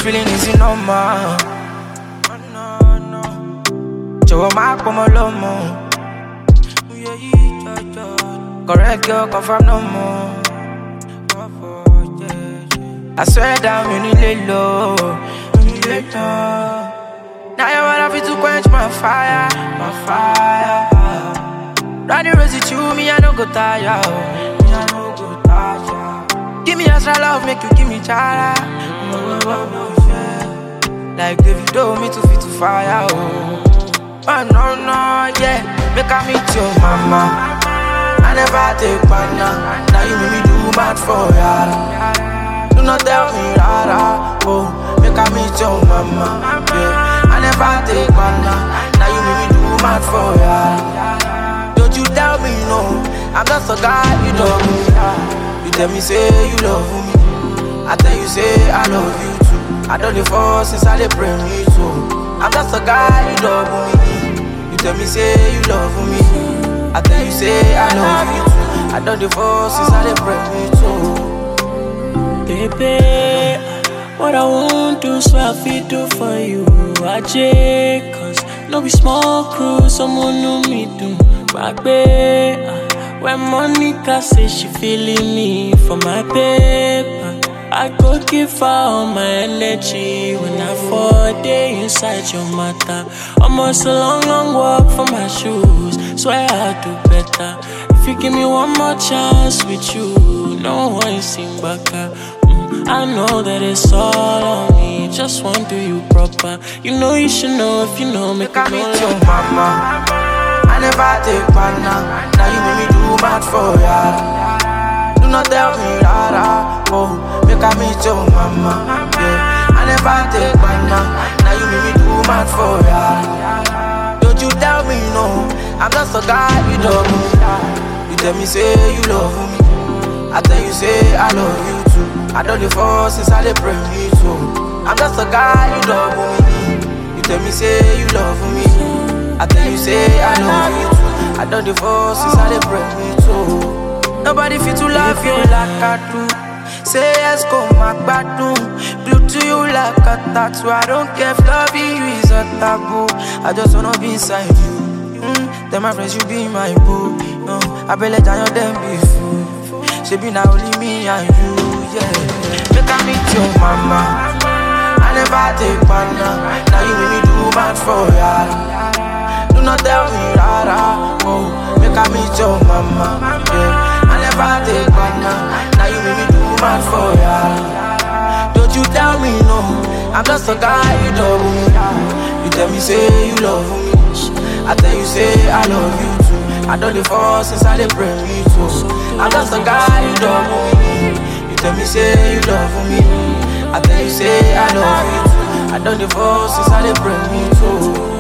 feeling is normal. Oh, no, no. Jọ̀wọ́ má pọ̀ mọ́ lọ́mọ. Correct girl, confirm no more. I swear down, you need lay low. You need lay low. Now you wanna fit to quench my fire, my fire. Running rosy to me, I don't go tired. oh. Me, I don't go tired. Give me extra love, make you give me chara. Oh, oh, oh, yeah. Like David, do me to fit to fire. Oh, oh no, no, yeah. Make I meet your mama. I never take banana. Now you make me do mad for ya. Do not tell me rara. Oh, make I meet your mama. Yeah, I never take banana. Now you make me do mad for ya. Don't you tell me no. I'm just a guy you love me. You tell me say you love me. I tell you say I love you too. I don't the fall since I dey pray me too. I'm just a guy you love me. You tell me say you love me. I tell you say I love you too. I don't the fall since I dey pray me too. Baby, what I won't do, so I fit do for you. I check, cause no be small crew, someone know me do. Back when Monica say she feeling me for my paper. I go give her all my energy when I fall day inside your matter. Almost a long, long walk from my shoes. Swear I'll do better. If you give me one more chance with you, no one sing back. Mm, I know that it's all on me. Just want to do you proper. You know you should know if you know, make Make I me meet know. your mama. I never take banana. Now you make me do mad for ya. Do not tell me rara. Oh, make I meet your mama. Yeah, I never take banana. Now you make me do mad for ya. Don't you tell me no. I'm just a guy you love me. You tell me say you love me. I tell you say I love you too. I don't the fall since I dey pray me too. I'm just a guy you love me. You tell me say you love me. I tell you say I love you too. I don't the fall since I dey pray me too. Nobody fit to love you like I do. Say yes, go my gbadun. Blue to you like a tattoo. I don't care if loving you is a taboo. I just wanna be inside you. Mm, then my friends, you be my boo. No, I be let down them be fool. She be now only me and you, yeah. Make I meet your mama. I never take banana. Now you make me do bad for ya. Do not tell me rara. Oh, make I meet your mama. Yeah, I never take banana. Now you make me do bad for ya. Don't you tell me no. I'm just a guy you love me. You tell me say you love me. I tell you say I love you too. I don't the fall since I dey pray me too. I'm just a guy you love me. You tell me say you love me. I tell you say I love you too. I don't the fall since I dey pray me too.